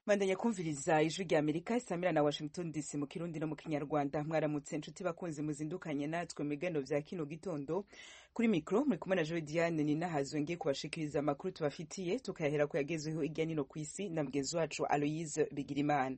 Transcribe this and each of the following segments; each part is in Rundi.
bandanya kumviriza ijwi rya amerika isamira na washington dc mu kirundi no mu kinyarwanda mwaramutse inshuti bakunzi muzindukanye natwe mu biganiro vya kino gitondo kuri mikro muri kumwe na joe diane ni nahazwe ngiye kubashikiriza amakuru tubafitiye tukayahera ku yagezweho irya nino ku isi na mugenzi wacu aloyise bigirimana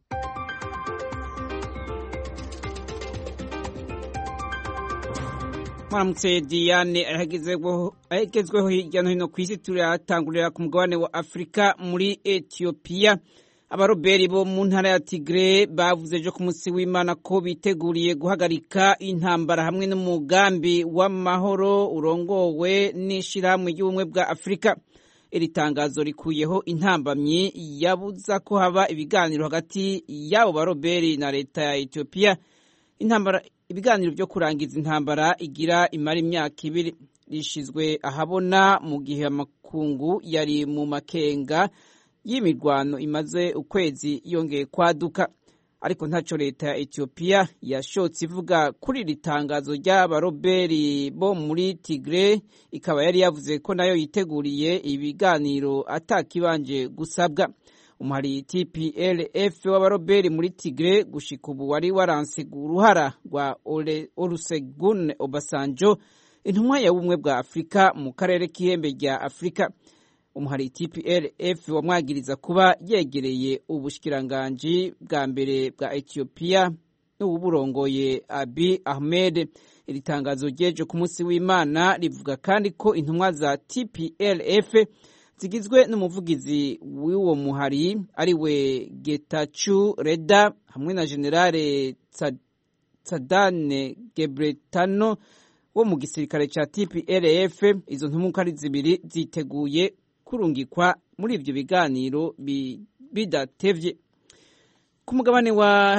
mwaramutse diane ahagezweho hirya no hino ku isi turatangurira ku mugabane wa afurika muri etiyopiya abaroberi bo mu ntara ya tigre bavuze ejo ku munsi w'imana ko biteguriye guhagarika intambara hamwe n'umugambi w'amahoro urongowe n'ishyirahamwe ry'ubumwe bwa afurika iri tangazo rikuyeho intambamyi yabuza ko haba ibiganiro hagati y'abo baroberi na leta ya etiyopiya intambara ibiganiro byo kurangiza intambara igira imara imyaka ibiri rishizwe ahabona mu gihe amakungu yari mu makenga y'imirwano imaze ukwezi yongeye kwaduka ariko ntacyo leta ya etiyopiya yashotse ivuga kuri iri tangazo ry'abaroberi bo muri tigre ikaba yari yavuze ko nayo yiteguriye ibiganiro atakibanje gusabwa umuhari tplf w'abaroberi muri tigre gushika ubu wari waranse uruhara rwa olusegun obasanjo intumwa ya bumwe bwa afurika mu karere k'ihembe rya afurika umuhari tplf wamwagiriza kuba yegereye ubushikiranganji bwa mbere bwa etiyopiya n'uburongoye abi ahmed iri tangazo ryejo ku munsi w'imana rivuga kandi ko intumwa za tplf zigizwe n'umuvugizi w'uwo muhari ari we getachu reda hamwe na generale tsadane gebretano wo mu gisirikare cya tplf izo ntumwa uko ari zibiri ziteguye kurungikwa muri ibyo biganiro bidatevye ku mugabane wa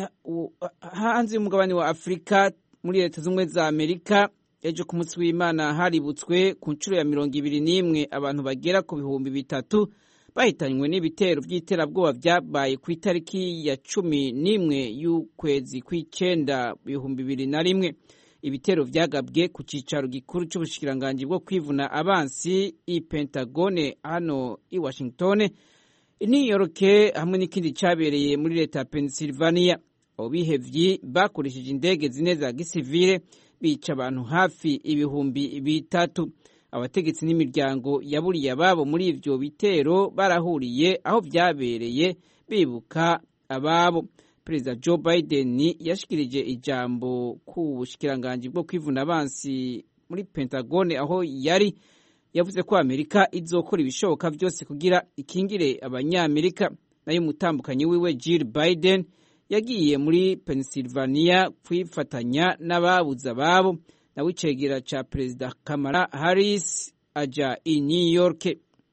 hanze y'umugabane wa afurika muri leta z'ubumwe za amerika ejo ku munsi w'imana haributswe ku nshuro ya mirongo ibiri n'imwe abantu bagera ku bihumbi bitatu bahitanywe n'ibitero by'iterabwoba byabaye ku itariki ya cumi n'imwe y'ukwezi kw'icyenda ibihumbi bibiri na rimwe ibitero byagabwe ku cyicaro gikuru cy'ubushikiranganji bwo kwivuna abansi i pentagone hano i washington i new york hamwe n'ikindi cyabereye muri leta ya pennsylvania abo bihevyi bakoresheje indege zine za gisivile bica abantu hafi ibihumbi bitatu abategetsi n'imiryango yaburiye ababo muri ivyo bitero barahuriye aho vyabereye bibuka ababo perezida joe biden yashikirije ijambo ku bushikiranganji bwo kwivuna abansi muri pentagone aho yari yavuze ko amerika izokora ibishoboka byose kugira ikingire abanyamerika nayo umutambukanyi wiwe jill biden yagiye muri pennsylvania kwifatanya n'ababuze ababo nawe icegera ca perezida kamara harris aja i new york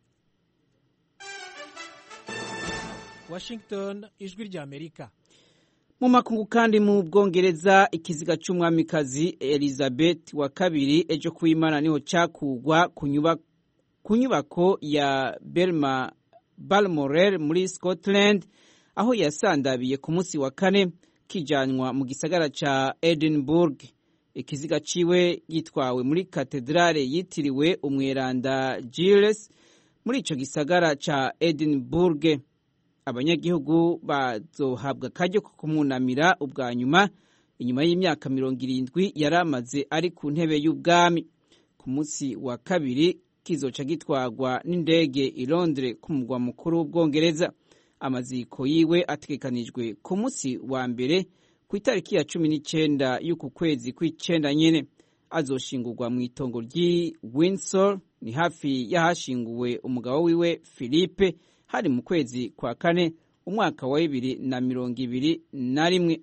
washington ijwi rya amerika mu makungu kandi mu bwongereza ikiziga c'umwamikazi elizabeth wa kabiri ejo kuimana niho cakugwa ku nyubako ya belma balmoral muri scotland aho yasandabiye ku munsi wa kane kijanywa mu gisagara ca edinburgh ikiziga ciwe gitwawe muri katedrale yitiriwe umweranda giles muri ico gisagara ca edinburgh abanyagihugu bazohabwa akaryo ko kumwunamira ubwa nyuma inyuma y'imyaka mirongo irindwi yari amaze ari ku ntebe y'ubwami ku munsi wa kabiri kizoca gitwarwa n'indege i londres ku mugwa mukuru w'ubwongereza amaziko yiwe ategekanijwe ku munsi wa mbere ku itariki ya cumi n'icenda y'uku kwezi kw'icenda nyene azoshingurwa mu itongo ry'i windsor ni hafi y'ahashinguwe umugabo wiwe philippe hari mu kwezi kwa kane umwaka wa bibiri na mirongo ibiri na rimwe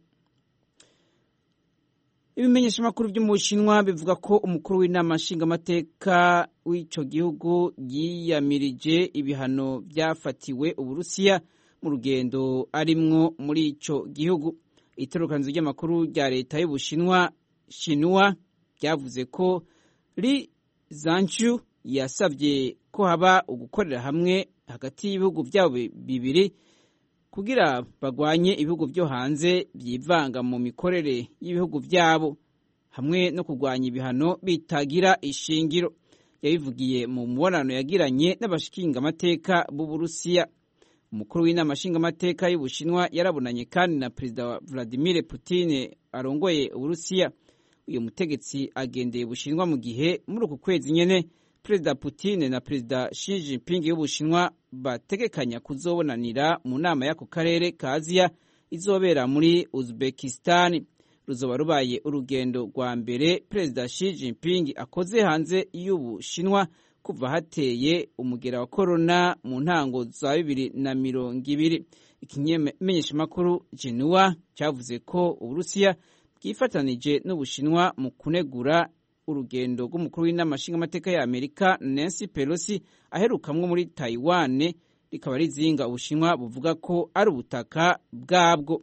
ibimenyeshamakuru byo mu bushinwa bivuga ko umukuru w'inama nshingamateka w'ico gihugu yiyamirije ibihano byafatiwe uburusiya mu rugendo arimwo muri ico gihugu itorokanizo ry'amakuru rya leta y'ubushinwa shinwa ryavuze ko li zanchu yasabye ko haba ugukorera hamwe hagati y'ibihugu byabo bibiri kugira bagwanye ibihugu byo hanze byivanga mu mikorere y'ibihugu byabo hamwe no kurwanya ibihano bitagira ishingiro yabivugiye mu mubonano yagiranye n'abashingamateka b'uburusiya umukuru w'inama nshingamateka y'ubushinwa yarabonanye kandi na perezida wa vladimir putin arongoye uburusiya uyu mutegetsi agendeye ubushinwa mu gihe muri uku kwezi nyene perezida putin na perezida Xi Jinping y'ubushinwa bategekanya kuzobonanira mu nama y'ako karere ka aziya izobera muri uzbekistan ruzoba rubaye urugendo rwa mbere perezida Xi Jinping akoze hanze y'ubushinwa kuva hateye umugera wa korona mu ntango za bibiri na mirongo ibiri ikimenyeshamakuru Jinua cyavuze ko uburusiya bwifatanije n'ubushinwa mu kunegura urugendo rw'umukuru w'inama nshingamateka ya amerika nancy pelosi aherukamwo muri taiwan rikaba rizinga ubushinwa buvuga ko ari ubutaka bwabwo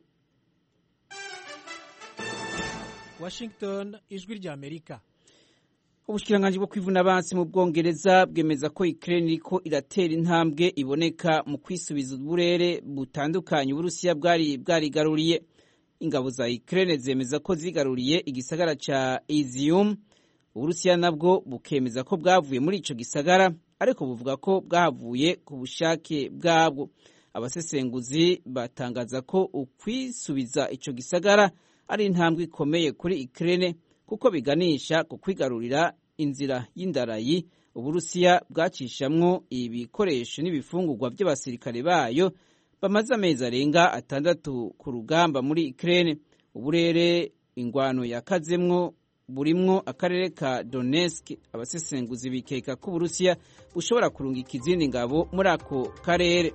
washington ijwi rya amerika ubushikiranganji bwo kwivuna abansi mu bwongereza bwemeza ko ukraine iriko iratera intambwe iboneka mu kwisubiza uburere butandukanye uburusiya bwari bwarigaruriye ingabo za ukraine zemeza ko zigaruriye igisagara ca izium uburusiya nabwo bukemeza ko bwavuye muri ico gisagara ariko buvuga ko bwahavuye ku bushake bwabwo abasesenguzi batangaza ko ukwisubiza ico gisagara ari intambwe ikomeye kuri Ukraine kuko biganisha ku kwigarurira inzira y'indarayi uburusiya bwacishamwo ibikoresho n'ibifungurwa by'abasirikare bayo bamaze amezi arenga atandatu ku rugamba muri Ukraine uburere ingwano yakazemwo burimwo akarere ka Donetsk abasesenguzi bikeka ko Uburusiya bushobora kurungika izindi ngabo muri ako karere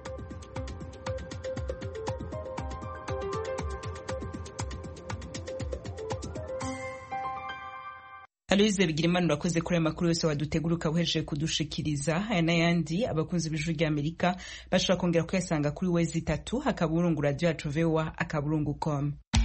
Aloise Bigirimana urakoze kuri aya makuru yose waduteguruka uhejeje kudushikiriza aya n'ayandi abakunzi b'ijwi rya Amerika bashobora kongera kuyasanga kuri wezi itatu akaburungu radio yacu voa akaburungu com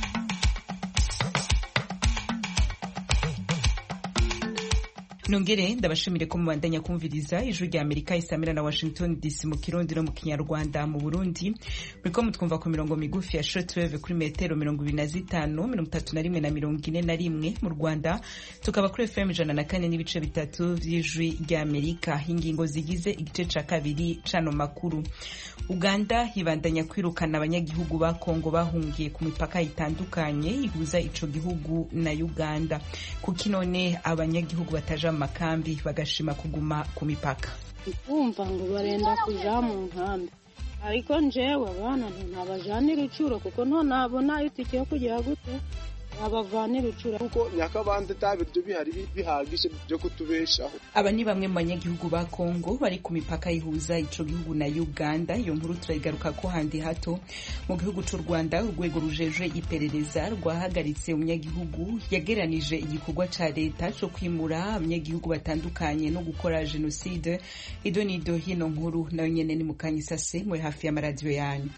nongere ndabashimire ko mubandanya kumviriza ijwi rya amerika isamira na washington dc mu kirundi no mu kinyarwanda mu burundi muriko mutwumva ku mirongo migufi ya shortwave kuri metero mirongo ibiri na zitanu mirongo itatu na rimwe na mirongo ine na rimwe mu rwanda tukaba kuri fm ijana na kane n'ibice bitatu vy'ijwi rya amerika ingingo zigize igice ca kabiri cano makuru uganda ibandanya kwirukana abanyagihugu ba kongo bahungiye ku mipaka itandukanye ihuza ico gihugu na uganda kuki none abanyagihugu bataja mu makambi bagashima kuguma ku mipaka kumva ngo barenda kuja mu nkambi ariko njewe abana ntabajanira icuro kuko nto nabona itike yo kugira gute babavanira icuro kuko nyakabande ta biryo bihari bihagije byo kutubeshaho aba ni bamwe mu banyagihugu ba kongo bari ku mipaka ihuza ico gihugu na uganda iyo nkuru turayigaruka ko handi hato mu gihugu c'u rwanda urwego rujejwe iperereza rwahagaritse umunyagihugu yageranije igikorwa ca leta co kwimura abanyagihugu batandukanye no gukora jenoside ido nido hino nkuru nayo nyene ni mukanyisase muri hafi y'amaradiyo yanyu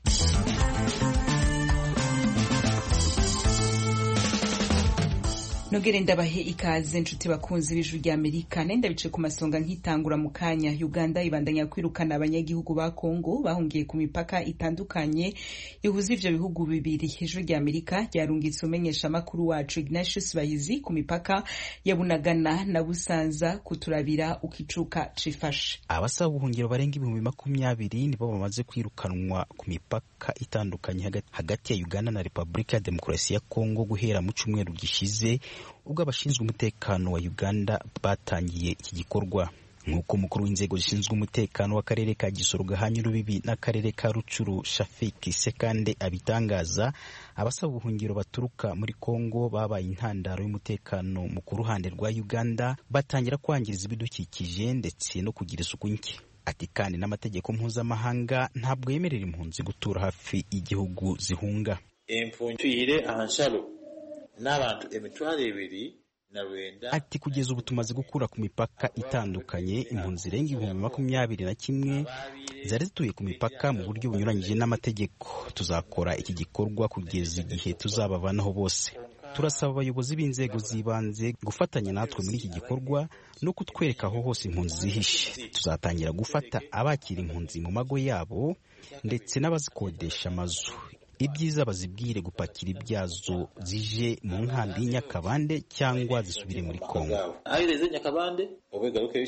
nogere ndabahe ikaze nshuti bakunzi b'ijwi rya amerika nenda bice ku masonga nkitangura mu kanya uganda ibandanya kwirukana abanyagihugu ba kongo bahungiye ku mipaka itandukanye ihuza ivyo bihugu bibiri ijwi rya amerika ryarungitse umenyesha amakuru wacu ignatius bahizi ku mipaka ya bunagana na busanza kuturabira ukicuka cifashe abasaba ubuhungiro barenga ibihumbi makumyabiri nibo bamaze kwirukanwa ku mipaka itandukanye hagati ya uganda na repubulika ya demokarasi ya kongo guhera mu cyumweru gishize ubwo abashinzwe umutekano wa uganda batangiye iki gikorwa nk'uko umukuru w'inzego zishinzwe umutekano w'akarere ka gisoro gahanye urubibi n'akarere ka rucuru shafiki sekande abitangaza abasaba ubuhungiro baturuka muri kongo babaye intandaro y'umutekano mu ku ruhande rwa uganda batangira kwangiriza ibidukikije ndetse no kugira isuku nke ati kandi n'amategeko mpuzamahanga ntabwo yemerera impunzi gutura hafi y'igihugu zihunga impunzi ahanshalo n'abantu emitwaro ibiri na rwenda ati kugeza ubu tumaze gukura ku mipaka itandukanye impunzi irenga ibihumbi makumyabiri na kimwe zari zituye ku mipaka mu buryo bunyuranyije n'amategeko tuzakora iki gikorwa kugeza igihe tuzabavanaho bose turasaba abayobozi b'inzego z'ibanze gufatanya natwe muri iki gikorwa no kutwereka aho hose impunzi zihishe tuzatangira gufata abakira impunzi mu mago yabo ndetse n'abazikodesha amazu ibyiza bazibwire gupakira ibyazo zije mu nkambi y'inyakabande cyangwa zisubire muri kongo ahereze nyakabande ubu garuke biki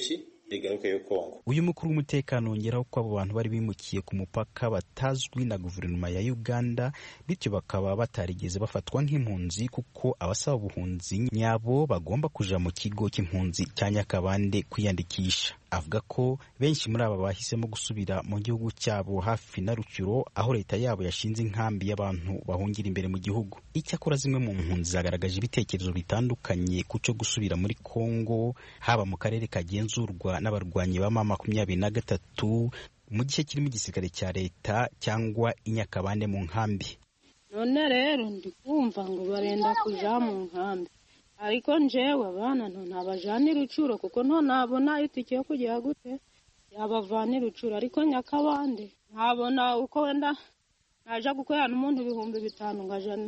igaruke yo kongo uyu mukuru w'umutekano wongeraho ko abo bantu bari bimukiye ku mupaka batazwi na guverinoma ya uganda bityo bakaba batarigeze bafatwa nk'impunzi kuko abasaba ubuhunzi nyabo bagomba kuja mu kigo cy'impunzi cya nyakabande kwiyandikisha avuga ko benshi muri aba bahisemo gusubira mu gihugu cyabo hafi na rucyuro aho leta yabo yashinze inkambi y'abantu bahungira imbere mu gihugu icyakora zimwe mu mpunzi zagaragaje ibitekerezo bitandukanye ku cyo gusubira muri kongo haba mu karere kagenzurwa n'abarwanyi ba mama makumyabiri na gatatu mu gice kirimo igisirikare cya leta cyangwa inyakabande mu nkambi none rero ndi kumva ngo barenda kuja mu nkambi ariko njewe abana nto ntabajanira ucuro kuko nto nabona itike yo kugera gute yabavanira ucuro ariko nyakabande ntabona uko wenda naja gukorana umuntu ibihumbi bitanu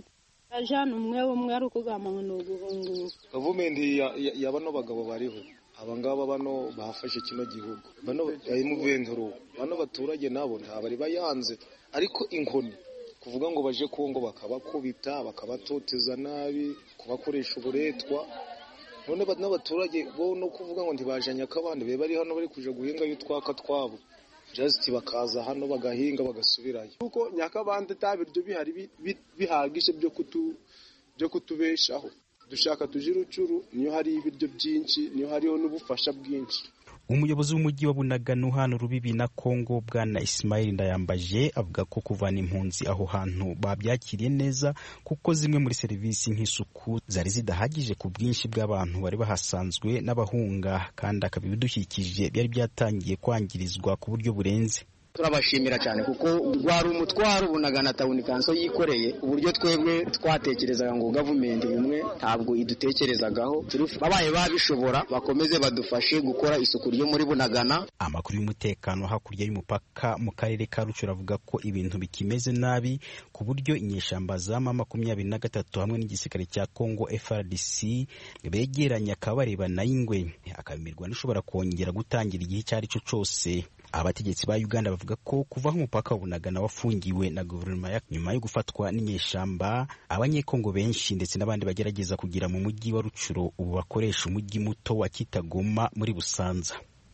ngajana umwe umwe ari ukugamba ngo ni uguhunguka gavumenti ya bano bagabo bariho abangaba bano bafashe kino gihugu bano muventuro bano baturage nabo ntabari bayanze ariko inkoni kuvuga ngo baje kongo bakabakubita bakabatoteza nabi kubakoresha uburetwa none n'abaturage bo no kuvuga ngo ntibaje nyakabandi be bari hano bari kuja guhingayo utwaka twabo just bakaza hano bagahinga bagasubirayo kuko nyakabandi ta biryo bihari bihagije byo kutu byo kutubeshaho dushaka tuje urucuru niyo hari ibiryo byinshi niyo hariho n'ubufasha bwinshi umuyobozi w'umujyi wa bunagana hano rubibi na kongo bwana isimayili ndayambaje avuga ko kuvana impunzi aho hantu babyakiriye neza kuko zimwe muri serivisi nk'isuku zari zidahagije ku bwinshi bw'abantu bari bahasanzwe n'abahunga kandi akaba ibidukikije byari byatangiye kwangirizwa ku buryo burenze turabashimira cyane kuko rwari umutwaro bunagana tawuni kanso yikoreye uburyo twebwe twatekerezaga ngo gavumenti bumwe ntabwo idutekerezagaho babaye babishobora bakomeze badufashe gukora isuku ryo muri bunagana amakuru y'umutekano hakurya y'umupaka mu karere ka rucuru avuga ko ibintu bikimeze nabi ku buryo inyeshamba za ma makumyabiri na gatatu hamwe n'igisirikare cya congo frdc begeranye akaba barebana y'ingwe akabimirwa n'ishobora kongera gutangira igihe icyo ari cyo cyose abategetsi ba uganda bavuga ko kuva aho umupaka wa bunagana wafungiwe na guverinoma ya nyuma yo gufatwa n'inyeshamba abanyekongo benshi ndetse n'abandi bagerageza kugera mu mujyi wa rucuro ubu bakoresha umujyi muto wa kitagoma muri busanza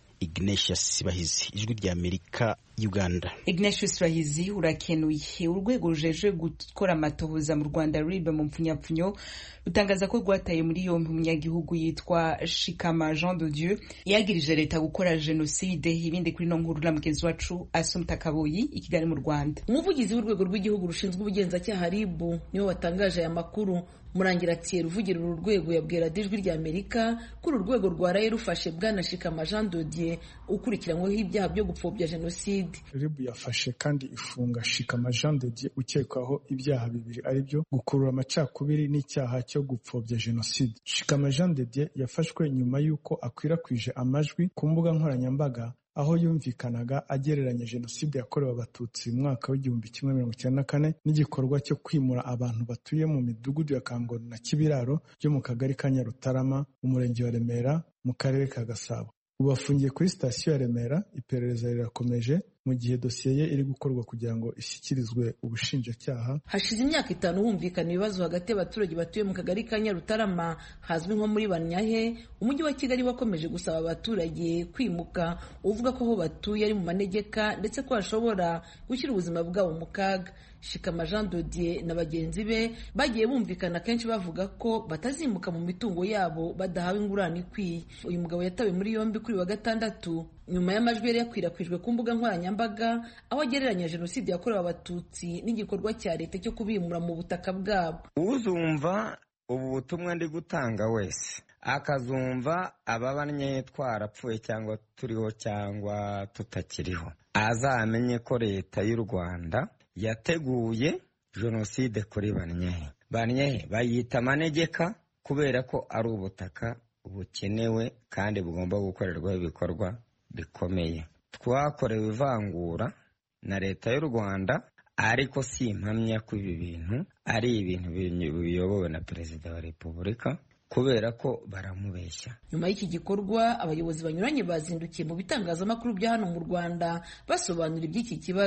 ignatius bahizi ijwi rya amerika uganda ignatius rahizi urakenuye urwego rujejwe gukora amatohoza mu rwanda ruribe mu mpfunyapfunyo rutangaza ko rwataye muri yombi umunyagihugu yitwa shikama jean de dieu yagirije leta gukora jenoside ibindi kuri no nkuru na mugenzi wacu asumta kabuyi i kigali mu rwanda umuvugizi w'urwego rw'igihugu rushinzwe ubugenzacyaha ribu niwe watangaje aya makuru murangira atiye ruvugira uru rwego yabwira ijwi rya amerika ko uru rwego rwaraye rufashe bwana shikama jean dodier ukurikiranyweho ibyaha byo gupfobya jenoside ribu yafashe kandi ifunga shikama jean dodier ukekwaho ibyaha bibiri ari byo gukurura amacakubiri n'icyaha cyo gupfobya jenoside shikama jean dodier yafashwe nyuma y'uko akwirakwije amajwi ku mbuga nkoranyambaga aho yumvikanaga agereranya jenoside yakorewe abatutsi mu mwaka w'igihumbi kimwe mirongo icyenda na kane n'igikorwa cyo kwimura abantu batuye mu midugudu ya kangono na kibiraro byo mu kagari ka nyarutarama mu murenge wa remera mu karere ka gasabo ubu afungiye kuri sitasiyo ya remera iperereza rirakomeje mu gihe dosiye ye iri gukorwa kugira ngo ishyikirizwe ubushinjacyaha hashize imyaka itanu humvikana ibibazo hagati y'abaturage batuye mu kagari ka nyarutarama hazwi nko muri banyahe umujyi wa kigali wakomeje gusaba abaturage kwimuka uvuga ko aho batuye ari mu manegeka ndetse ko hashobora gushyira ubuzima bwabo mu kaga shikama jean dodier na bagenzi be bagiye bumvikana kenshi bavuga ko batazimuka mu mitungo yabo badahawe ingurane ikwiye uyu mugabo yatawe muri yombi kuri wa gatandatu nyuma y'amajwi yari yakwirakwijwe ku mbuga nkoranyambaga aho agereranya jenoside yakorewe abatutsi n'igikorwa cya leta cyo kubimura mu butaka bwabo uzumva ubu butumwa ndi gutanga wese akazumva ababanye twarapfuye cyangwa turiho cyangwa tutakiriho azamenye ko leta y'u rwanda yateguye jenoside kuri banyehe banyehe bayita amanegeka kubera ko ari ubutaka bukenewe kandi bugomba gukorerwaho ibikorwa bikomeye twakorewe ivangura na leta y'u rwanda ariko si impamya ko ibi bintu ari ibintu biyobowe na perezida wa repubulika kubera ko baramubeshya nyuma y'iki gikorwa abayobozi banyuranye bazindukiye mu bitangazamakuru bya hano mu rwanda basobanura iby'iki kibazo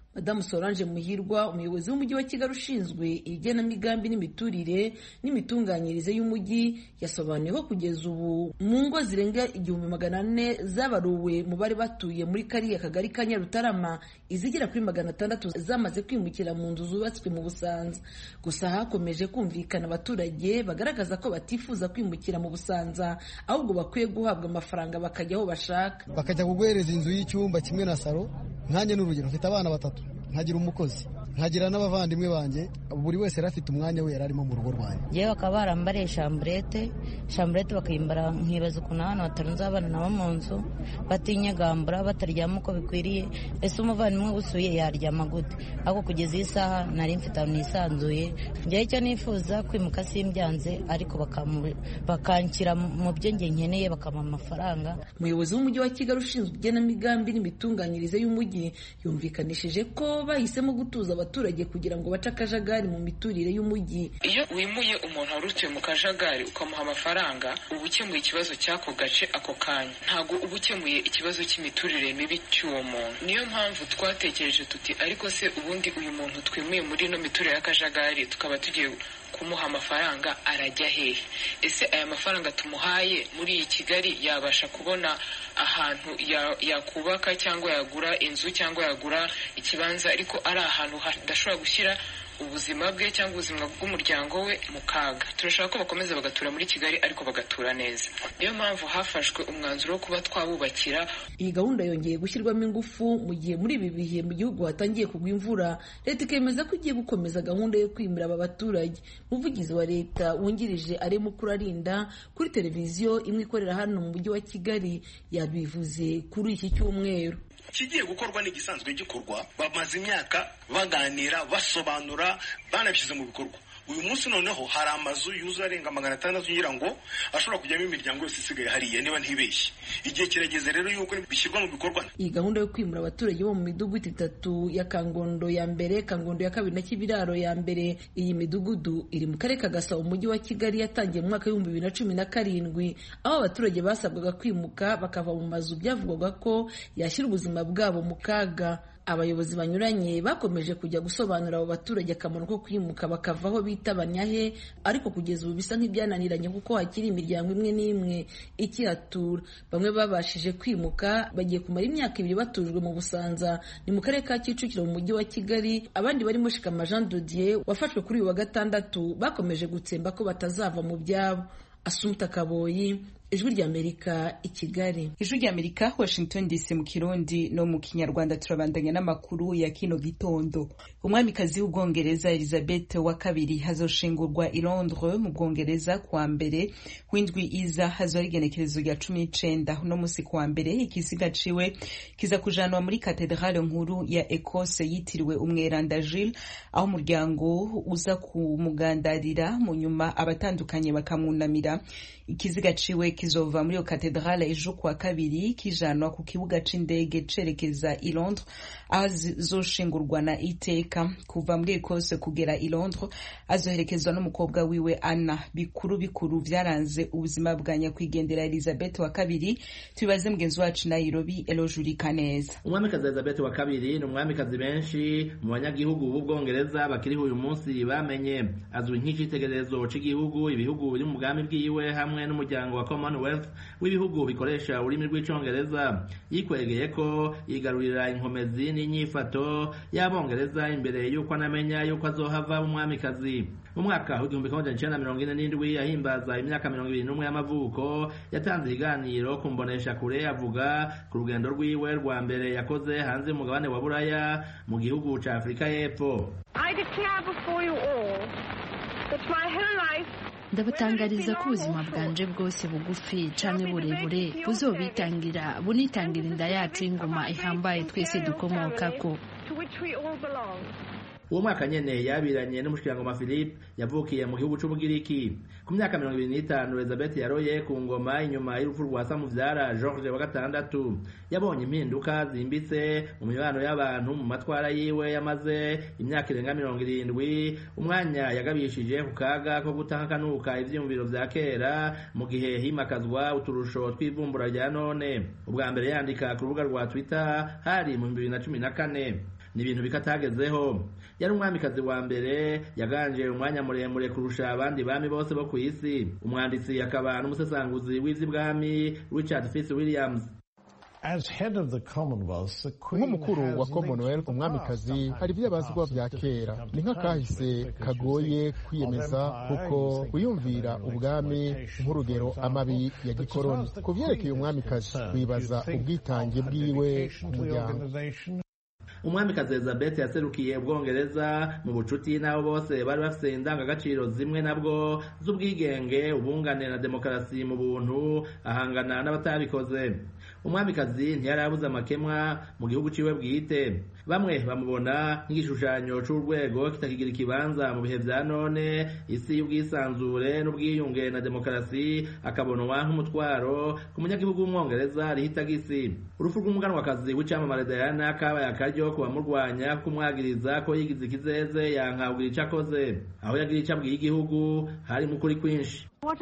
madamu solange muhirwa umuyobozi w'umujyi wa kigali ushinzwe igenamigambi n'imiturire n'imitunganyirize y'umujyi yasobanuye ko kugeza ubu mu ngo zirenga igihumbi magana ane zabaruwe mu bari batuye muri kariya kagari ka nyarutarama izigera kuri magana atandatu zamaze kwimukira mu nzu zubatswe mu busanza gusa hakomeje kumvikana abaturage bagaragaza ko batifuza kwimukira mu busanza ahubwo bakwiye guhabwa amafaranga bakajya aho bashaka bakajya kuguhereza inzu y'icyumba kimwe na salo nkanjye n'urugero mfite abana batatu nkagira umukozi nkagira n'abavandimwe banjye buri wese yari afite umwanya we yari arimo mu rugo rwanjye yewe bakaba barambariye shamburete shamburete bakayimbara nkibaza ukuntu abana batarunze abana nabo mu nzu batinyagambura bataryama uko bikwiriye ese umuvandimwe usuye yaryama gute ariko kugeza iyi saha nari mfite ahantu nisanzuye njyewe icyo nifuza kwimuka simbyanze ariko bakanshyira mu byo njye nkeneye bakamuha amafaranga umuyobozi w'umujyi wa kigali ushinzwe igenamigambi n'imitunganyirize y'umujyi yumvikanishije ko bahisemo gutuza abaturage kugira ngo bace akajagari mu miturire y'umujyi iyo wimuye umuntu wari utuye mu kajagari ukamuha amafaranga uba ukemuye ikibazo cy'ako gace ako kanya ntabwo uba ukemuye ikibazo cy'imiturire mibi cy'uwo muntu niyo mpamvu twatekereje tuti ariko se ubundi uyu muntu twimuye muri ino miturire y'akajagari tukaba tugiye kumuha amafaranga arajya hehe ese aya mafaranga tumuhaye muri iyi kigali yabasha kubona ahantu yakubaka cyangwa yagura inzu cyangwa yagura ikibanza ariko ari ahantu hadashobora gushyira ubuzima bwe cyangwa ubuzima bw'umuryango we mu kaga turashaka ko bakomeza bagatura muri kigali ariko bagatura neza niyo mpamvu hafashwe umwanzuro wo kuba twabubakira iyi gahunda yongeye gushyirwamo ingufu mu gihe muri ibi bihe mu gihugu hatangiye kugwa imvura leta ikemeza ko igiye gukomeza gahunda yo kwimura aba baturage umuvugizi wa leta wungirije arimo kurarinda kuri televiziyo imwe ikorera hano mu mujyi wa kigali yabivuze kuri iki cyumweru ikigiye gukorwa ni igisanzwe gikorwa bamaze imyaka baganira basobanura banabishyize mu bikorwa uyu munsi noneho hari amazu yuzuye arenga magana atandatu ngira ngo ashobora kujyamo imiryango yose isigaye hariya niba ntibeshye igihe kirageze rero yuko bishyirwa mu bikorwa iyi gahunda yo kwimura abaturage bo mu midugudu itatu ya kangondo ya mbere kangondo ya kabiri na kibiraro ya mbere iyi midugudu iri mu karere ka gasabo umujyi wa kigali yatangiye mu mwaka w'ibihumbi bibiri na cumi na karindwi aho abaturage basabwaga kwimuka bakava mu mazu byavugwaga ko yashyira ubuzima bwabo mu kaga abayobozi banyuranye bakomeje kujya gusobanurira abo baturage akamaro ko kwimuka bakava aho bita banyahe ariko kugeza ubu bisa nk'ibyananiranye kuko hakiri imiryango imwe n'imwe ikihatura bamwe babashije kwimuka bagiye kumara imyaka ibiri batujwe mu busanza ni mu karere ka kicukiro mu mujyi wa kigali abandi barimo shikama jean dodier wafashwe kuri uyu wa gatandatu bakomeje gutsemba ko batazava mu byabo asumta kaboyi ijwi ry'amerika i kigali ijwi ry'amerika washington dc mu kirundi no mu kinyarwanda turabandanya n'amakuru ya kino gitondo umwamikazi w'ubwongereza elizabeth wa kabiri hazoshingurwa i londres mu bwongereza kuwa mbere w'indwi iza hazoba igenekerezo rya cumi n'icenda uno musi kuwa mbere ikisiga ciwe kiza kujanwa muri katedrale nkuru ya ekose yitiriwe umweranda gilles aho umuryango uza kumugandarira mu nyuma abatandukanye bakamwunamira ikiziga ciwe kizova muri iyo katedrale ejo kuwa kabiri kijanwa ku kibuga c'indege cerekeza i londres aho azoshingurwa na iteka kuva muri ekose kugera i londres azoherekezwa n'umukobwa wiwe anna bikuru bikuru vyaranze ubuzima bwa nyakwigendera elizabeth wa kabiri tubibaze mugenzi wacu nairobi elojuri kaneza umwamikazi elizabeth wa kabiri ni umwamikazi benshi mu banyagihugu b'ubwongereza bakiriho uyu munsi bamenye azwi nk'icitegererezo c'igihugu ibihugu biri mu bwami bwiwe hamwe n'umuryango wa commonwealth w'ibihugu bikoresha ururimi rw'icongereza yikwegeye ko yigarurira inkomezi n'inyifato y'abongereza imbere y'uko anamenya y'uko azohava umwamikazi mu mwaka w'igihumbi kimwe icenda mirongo ine n'indwi yahimbaza imyaka mirongo ibiri n'umwe y'amavuko yatanze ikiganiro ku mbonesha kure avuga ku rugendo rwiwe rwa mbere yakoze hanze y'umugabane wa buraya mu gihugu ca afurika y'epfo ndabatangariza ko ubuzima bwanje bwose bugufi canke burebure buzobitangira bunitangira inda yacu y'ingoma ihambaye twese dukomokako uwo mwaka nyene yabiranye n'umushikirangoma philippe yavukiye mu gihugu c'ubugiriki ku myaka mirongo ibiri n'itanu elizabeth yaroye ku ngoma inyuma y'urupfu rwa samuvyara george wa gatandatu yabonye impinduka zimbitse mu mibano y'abantu mu matwara yiwe yamaze imyaka irenga mirongo irindwi umwanya yagabishije ku kaga ko gutahakanuka ivyiyumviro vya kera mu gihe himakazwa uturusho tw'ivumbura rya none ubwa mbere yandika ku rubuga rwa twitter hari mu bibiri na cumi na kane ni ibintu bikatagezeho yari umwamikazi wa mbere yaganje umwanya muremure kurusha abandi bami bose bo ku isi umwanditsi akaba n'umusesanguzi w'ivy'ibwami richard fitz williams nk'umukuru wa commonwealth umwamikazi hari ibyo abazwa bya kera ni nk'akahise kagoye kwiyemeza kuko wiyumvira ubwami nk'urugero amabi ya gikoroni ku vyerekeye umwamikazi wibaza ubwitange bwiwe ku muryango umwamikazi elizabeth yaserukiye ubwongereza mu bucuti n'abo bose bari bafite indangagaciro zimwe nabwo z'ubwigenge ubungane na demokarasi mu buntu ahangana n'abatabikoze umwamikazi ntiyari abuze amakemwa mu gihugu ciwe bwite bamwe bamubona nk'igishushanyo c'urwego kitakigira ikibanza mu bihe vya none isi y'ubwisanzure n'ubwiyunge na demokarasi akabonwa nk'umutwaro ku munyagihugu w'umwongereza rihita gisi urupfu rw'umuganwakazi w'icamamare diana kabaye akaryo ku bamurwanya kumwagiriza ko yigize ikizeze yanka kugira ico akoze aho yagira ico abwiye igihugu hari mu kuri kwinshi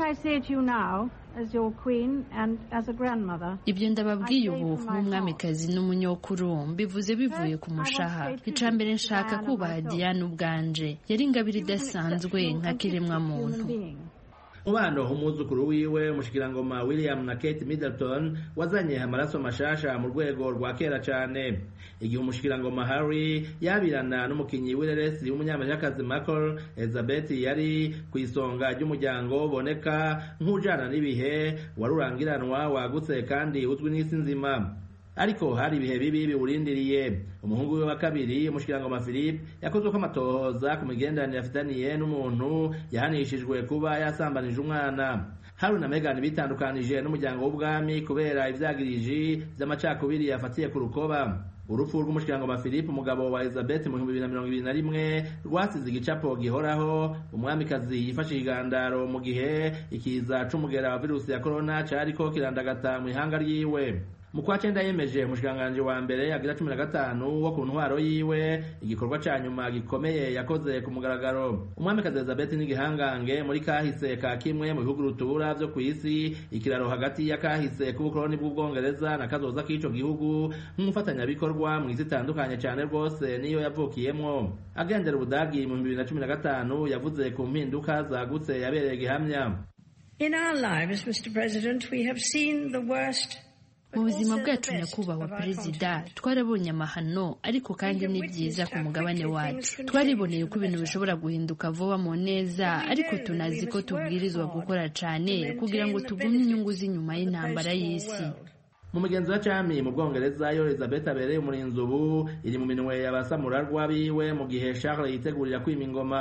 ibyo ndababwiye ubu nk'umwamikazi n'umunyokuru mbivuze bivuye ku mushaha icya mbere nshaka kubaha diane ubwanje yari ingabire idasanzwe nka kiremwa muntu umubano umwuzukuru wiwe umushikirangoma william na kate middleton wazanye amaraso mashasha mu rwego rwa kera cane igihe umushikirangoma harry yabirana n'umukinyi w'ireresi w'umunyamerikakazi michael elizabeth yari ku isonga ry'umuryango uboneka nk'ujana n'ibihe wari urangiranwa wagutse kandi uzwi n'isi nzima ariko hari ibihe bibi biwurindiriye umuhungu we wa kabiri umushikirangoma philippe yakozwe ko amatohoza ku migenderanire afitaniye n'umuntu yahanishijwe kuba yasambanije umwana haruna na megani bitandukanije n'umuryango w'ubwami kubera ivyagiriji vy'amacakubiri yafatiye ku rukoba urupfu rw'umushikirangoma philippe umugabo wa elizabeth mu bihumbi bibiri na mirongo ibiri na rimwe rwasize igicapo gihoraho umwamikazi yifashe igandaro mu gihe ikiza c'umugera wa virusi ya korona cariko kirandagata mu ihanga ryiwe mu kwa cenda yemeje umushikiranganji wa mbere agira cumi na gatanu wo ku ntwaro yiwe igikorwa ca nyuma gikomeye yakoze ku mugaragaro umwamikazi elizabeth n'igihangange muri kahise ka kimwe mu bihugu rutura vyo kw'isi ikiraro hagati ya kahise k'ubukoloni bw'ubwongereza na kazoza k'ico gihugu nk'umufatanyabikorwa mw'isi itandukanye cane rwose niyo yavukiyemwo agendera ubudagi mu bibiri na cumi na gatanu yavuze ku mpinduka zagutse yabereye gihamya In our lives, Mr. President, we have seen the worst mu buzima bwacu nyakubahwa perezida twarabonye amahano ariko kandi ni byiza ku mugabane wacu twariboneye ko ibintu bishobora guhinduka vuba mu neza ariko tunazi ko tubwirizwa gukora cyane kugira ngo tugumye inyungu z'inyuma y'intambara y'isi mu mugenzi wa cami mu bwongereza yo elizabeth abereye umurinzi ubu iri mu minwe y'abasamurarwa biwe mu gihe charles yitegurira kwima ingoma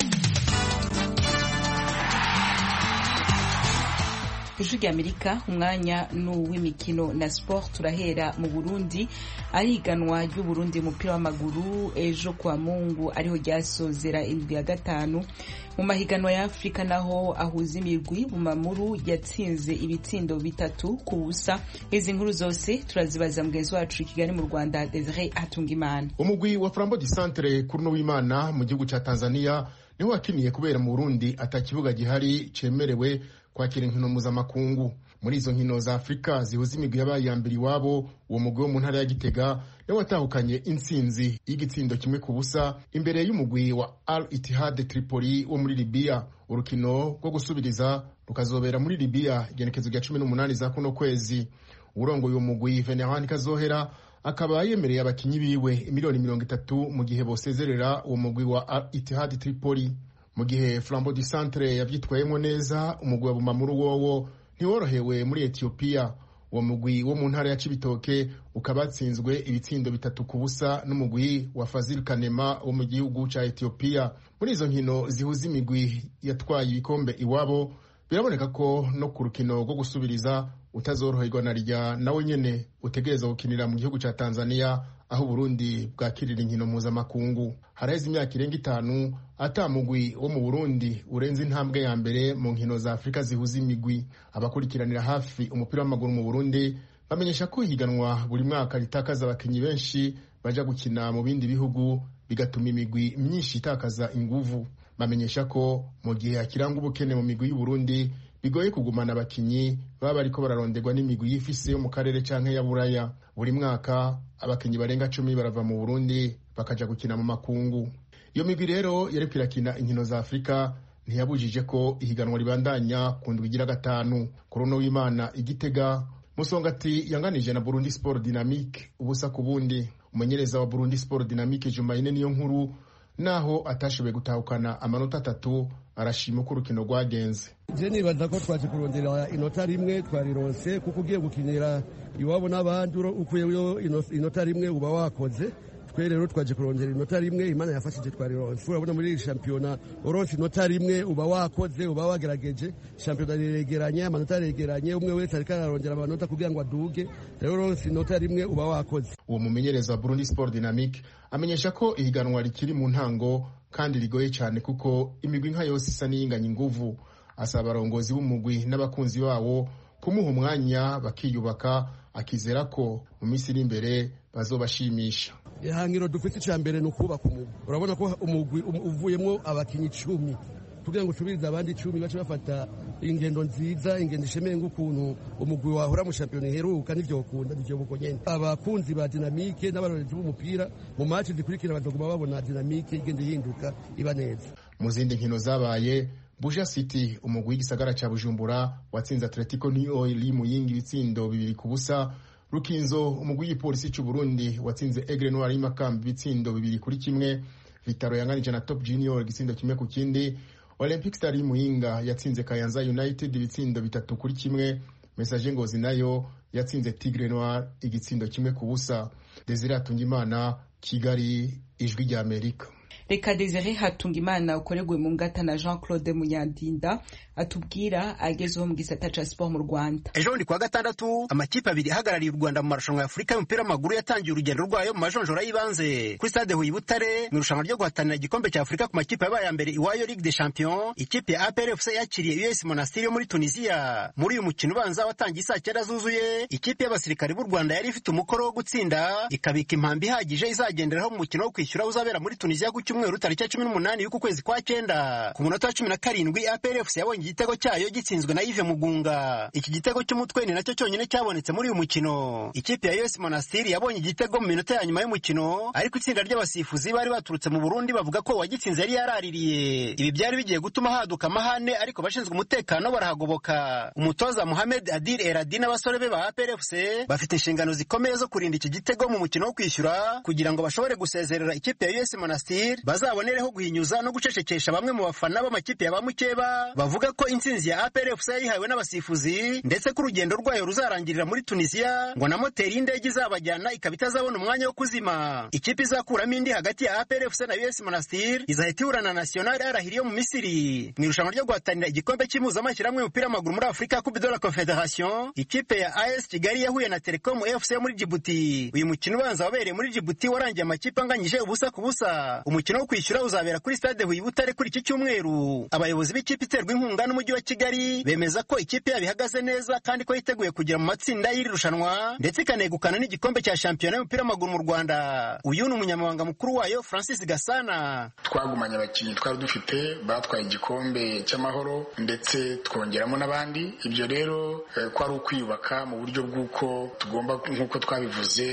ijwi ry'amerika umwanya ni uw'imikino na sport turahera mu burundi ariganwa ry'uburundi umupira w'amaguru ejo kwa mungu ariho ryasozera indwi ya gatanu mu mahiganwa ya afurika naho ahuza imirwi bumamuru yatsinze ibitsindo bitatu ku busa izi nkuru zose turazibaza mugenzi wacu i kigali mu rwanda desire hatungimana umugwi wa frambo di centre kuri no w'imana mu gihugu cya tanzania niho wakiniye kubera mu burundi ata kibuga gihari cemerewe kwakira inkino mpuzamakungu muri izo nkino za afurika zihuza imigwi yabaye iya mbere iwabo uwo mugwi wo mu ntara ya gitega niwe watahukanye intsinzi y'igitsindo kimwe ku busa imbere y'umugwi wa al itihad tripoli wo muri libiya urukino rwo gusubiriza rukazobera muri libiya igenekezo rya cumi n'umunani za kuno kwezi urongoye uwo mugwi venerani kazohera akaba yemereye abakinyi biwe miliyoni mirongo itatu mu gihe bosezerera uwo mugwi wa al itihad tripoli mu gihe flambo du centre yavyitwayemo neza umugwi wa bumamuru wowo ntiworohewe muri etiyopiya uwo mugwi wo mu ntara ya cibitoke ukaba watsinzwe ibitsindo bitatu ku busa n'umugwi wa fazil kanema wo mu gihugu ca etiyopiya muri izo nkino zihuza imigwi yatwaye ibikombe iwabo biraboneka ko no ku rukino rwo gusubiriza utazoroherwa na rya nawe nyene utegereza gukinira mu gihugu ca tanzania aho uburundi bwakirira inkino mpuzamakungu haraheze imyaka irenga itanu ata mugwi wo mu burundi urenze intambwe ya mbere mu nkino za afurika zihuza imigwi abakurikiranira hafi umupira w'amaguru mu burundi bamenyesha ko ihiganwa buri mwaka ritakaza abakinnyi benshi baja gukina mu bindi bihugu bigatuma imigwi myinshi itakaza inguvu bamenyesha ko mu gihe hakiranga ubukene mu migwi y'uburundi bigoye kugumana abakinyi baba bariko bararonderwa n'imigwi y'ifise yo mu karere canke ya buraya buri mwaka abakinyi barenga cumi barava mu burundi bakaja gukina mu makungu iyo migwi rero yariko irakina inkino za afurika ntiyabujije ko ihiganwa ribandanya ku ndwi igira gatanu ku runo w'imana igitega musongati yanganije na burundi sport dynamique ubusa ku bundi umumenyereza wa burundi sport dynamique jumayine niyo nkuru naho atashoboye gutahukana amanota atatu arashima uko urukino rwagenze je nibaza ko twaje kurondera inota rimwe twarironse kuko ugiye gukinira iwabo n'abandi ukuyeyo inota rimwe uba wakoze twe rero twaje kurondera inota rimwe imana yafashije twarironse urabona muri iri shampiyona uronse inota rimwe uba wakoze uba wagerageje shampiyona riregeranye amanota aregeranye umwe wese ariko ararondera amanota kugira ngo aduge rero uronse inota rimwe uba wakoze uwo mumenyereza wa burundi sport dynamique amenyesha ko ihiganwa rikiri mu ntango kandi rigoye cyane kuko imigwi nka yose isa n'iyinganya inguvu asaba abarongozi b'umugwi n'abakunzi bawo kumuha umwanya bakiyubaka akizera ko mu minsi iri imbere bazobashimisha ihangiro dufite icya mbere ni ukubaka umugwi urabona ko umugwi uvuyemo abakinnyi icumi kugira ngo usubirize abandi icumi bace bafata ingendo nziza ingendo ishemeye nk'ukuntu umugwi wahora mu shampiyona iheruka n'ibyo ukunda n'ibyo buko nyene abakunzi ba dinamike n'abarorezi b'umupira mu maci zikurikira bazoguma babona dinamike igenda ihinduka iba neza mu zindi nkino zabaye buja city umugwi w'igisagara ca bujumbura watsinze atletico new oil muyingi ibitsindo bibiri ku busa rukinzo umugwi w'igipolisi c'u burundi watsinze egre noir y'imakamba ibitsindo bibiri kuri kimwe vitaro yanganije na top junior igitsindo kimwe ku kindi olympic star y'imuyinga yatsinze kayanza united ibitsindo bitatu kuri kimwe message ngozi nayo yatsinze tigre noir igitsindo kimwe ku busa desire atungimana kigali ijwi rya amerika reka desire hatungimana ukorerwe mu ngata na jean claude munyandinda atubwira agezeho mu gisata ca siporo mu rwanda ejo bundi kuwa gatandatu amakipe abiri ahagarariye u rwanda mu marushanwa ya afurika y'umupira w'amaguru yatangiye urugendo rwayo mu majonjora y'ibanze kuri stade huye butare mu irushanwa ryo guhatanira igikombe cya afurika ku makipe yabaye mbere iwayo ligue de champion ikipe ya apr fc yakiriye us monastiri yo muri tunisiya muri uyu mukino ubanza watangiye saa cyenda zuzuye ikipe y'abasirikare b'u rwanda yari ifite umukoro wo gutsinda ikabika impambi ihagije izagenderaho mu mukino wo kwishyura uzabera muri tunisiya ku cyumweru tariki ya cumi n'umunani y'uku kwezi kwa cyenda ku munota wa cumi na karindwi apr fc yabonye igitego cyayo gitsinzwe na Yves Mugunga iki gitego cy'umutwe ni nacyo cyonyine cyabonetse muri uyu mukino ikipe ya US Monastir yabonye igitego mu minota ya nyuma y'umukino ariko itsinda ry'abasifuzi bari baturutse mu Burundi bavuga ko uwagitsinze yari yaraririye ibi byari bigiye gutuma haduka amahane ariko abashinzwe umutekano barahagoboka umutoza Mohamed Adil Eradi n'abasore be ba APR FC bafite inshingano zikomeye zo kurinda iki gitego mu mukino wo kwishyura kugira ngo bashobore gusezerera ikipe ya US Monastir bazabonereho guhinyuza no gucecekesha bamwe mu bafana b'amakipe ya ba mukeba bavuga ko intsinzi ya APR FC yayihawe n'abasifuzi ndetse ko urugendo rwayo ruzarangirira muri Tunisia ngo na moteri y'indege izabajyana ikaba itazabona umwanya wo kuzima ikipe izakuramo indi hagati ya APR FC na US Monastir izahita ihura na National Al-Ahli yo mu Misiri mu irushanwa ryo guhatanira igikombe cy'impuzamashyirahamwe y'umupira w'amaguru muri Afurika Coupe de la Confederation ikipe ya AS Kigali yahuye na Telecom FC yo muri Djibouti uyu mukino ubanza wabereye muri Djibouti warangiye amakipe anganyije ubusa ku busa umukino wo kwishyura uzabera kuri stade Huye Butare kuri iki cyumweru abayobozi b'ikipe iterwa inkunga n'umujyi wa Kigali bemeza ko ikipe yabo ihagaze neza kandi ko yiteguye kugera mu matsinda y'iri rushanwa ndetse ikanegukana n'igikombe cya shampiyona y'umupira w'amaguru mu Rwanda uyu ni umunyamabanga mukuru wayo Francis Gasana twagumanye abakinnyi twari dufite batwaye igikombe cy'amahoro ndetse twongeramo n'abandi ibyo rero ko ari ukwiyubaka mu buryo bw'uko tugomba nk'uko twabivuze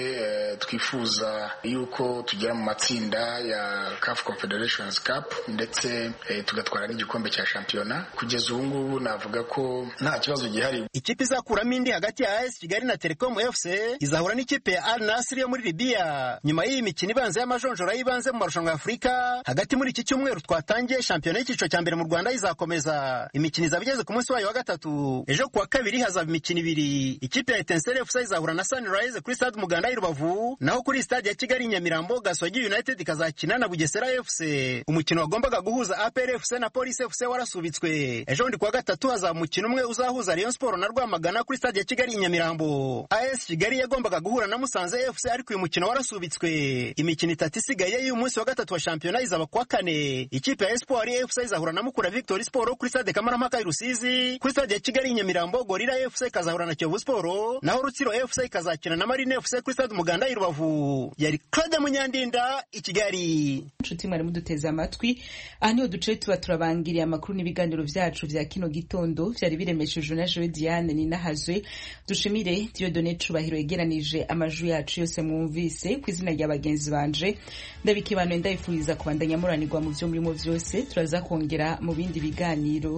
twifuza yuko tugera mu matsinda ya CAF Confederations Cup ndetse tugatwara n'igikombe cya shampiyona kugeza ubu ngubu navuga ko nta kibazo gihari ikipe izakuramo indi hagati ya AS Kigali na Telecom FC izahura n'ikipe ya Al Nassr yo muri Libya nyuma y'iyi mikino ibanza y'amajonjora y'ibanze mu marushanwa ya Afurika hagati muri iki cyumweru twatangiye shampiyona y'icyiciro cya mbere mu Rwanda izakomeza imikino izaba igeze ku munsi wayo wa gatatu ejo kuwa kabiri hazaba imikino ibiri ikipe ya Etincelle FC izahura na Sunrise kuri stade Muganda y'i Rubavu naho kuri stade ya Kigali Nyamirambo Gasogi United ikazakina na Bugesera FC umukino wagombaga guhuza APR FC na Police FC warasubitswe ejo bundi kuwa gatatu hazaba umukino umwe uzahuza Rayon Sport na Rwamagana kuri stade ya Kigali i Nyamirambo AS Kigali yagombaga guhura na Musanze FC ariko uyu mukino warasubitswe imikino itatu isigaye y'uyu munsi wa gatatu wa shampiyona izaba kuwa kane ikipe ya Espoir FC izahura na Mukura Victory Sport kuri stade Kamarampaka i Rusizi kuri stade ya Kigali i Nyamirambo Gorilla FC ikazahura na Kiyovu Sport naho Rutsiro FC ikazakina na Marine FC kuri stade Umuganda i Rubavu yari Claude Munyandinda i Kigali nshuti mwari muduteze amatwi aha niho duce tuba turabangiriye amakuru n'ibiganiro vyacu vya kino gitondo vyari biremeshejwe na Joe Diane ninahazwe dushimire Dieudonne Cubahiro yegeranije amajwi yacu yose mwumvise ku izina rya bagenzi banje ndabikibanuye ndabifuriza kubandanya muranirwa mu vyo murimo vyose turaza kongera mu bindi biganiro